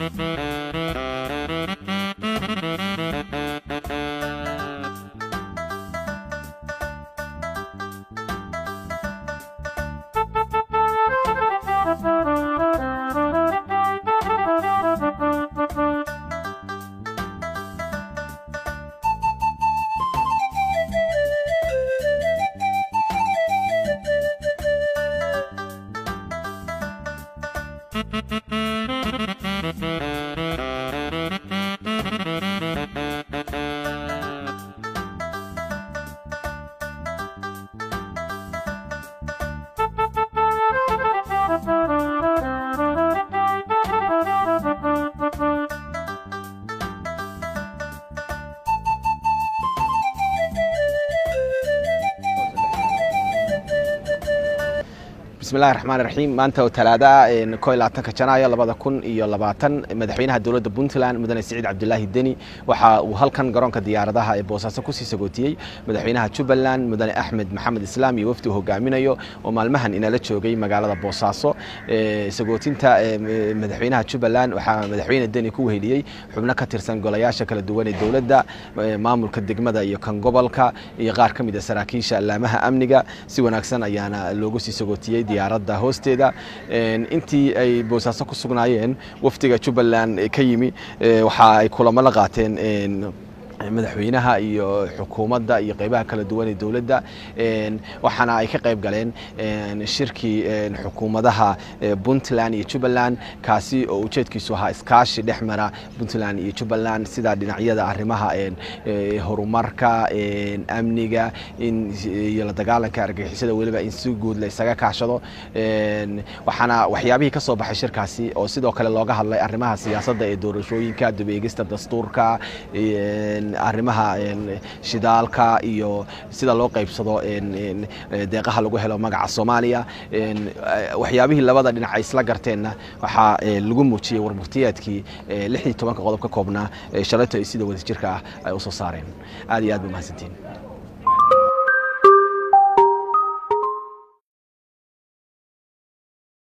bismillahi raxmaan raxiim maanta oo talaada ko iyo labaatanka janaayo labada kun iyo labaatan madaxweynaha dowladda puntland mudane siciid cabdulaahi deni waxa uu halkan garoonka diyaaradaha ee boosaaso kusii sagootiyey madaxweynaha jubbaland mudane axmed maxamed islaam iyo wafdi uu hogaaminayo oo maalmahan inala joogay magaalada boosaaso sagootinta madaxweynaha jubbaland waxaa madaxweyne deni ku weheliyey xubno ka tirsan golayaasha kala duwan ee dowladda maamulka degmada iyo kan gobolka iyo qaar ka mid a saraakiisha allaamaha amniga si wanaagsan ayaana loogu sii sagootiyey diyaaradda hoosteeda intii ay boosaaso ku sugnaayeen wafdiga jubbaland ka yimi waxa ay kulamo la qaateen madaxweynaha iyo xukuumadda iyo qeybaha kala duwan ee dowladda waxaana ay ka qayb galeen shirkii xukuumadaha puntland iyo jubbaland kaasi oo ujeedkiisu ahaa iskaashi dhex mara puntland iyo jubbaland sida dhinacyada arrimaha horumarka amniga iyo la dagaalanka argagixisada weliba in si guud la isaga kaashado waxaana waxyaabihii ka soo baxay shirkaasi oo sidoo kale looga hadlay arrimaha siyaasadda ee doorashooyinka dubeegista dastuurka arrimaha shidaalka iyo sida loo qaybsado deeqaha lagu helo magaca soomaaliya waxyaabihii labada dhinac ay isla garteenna waxaa lagu muujiyey warmurtiyeedkii lixdii tobanka qodob ka koobnaa shalayto ay sida wadajirka ah ay usoo saareen aad iyo aad ba mahadsantiin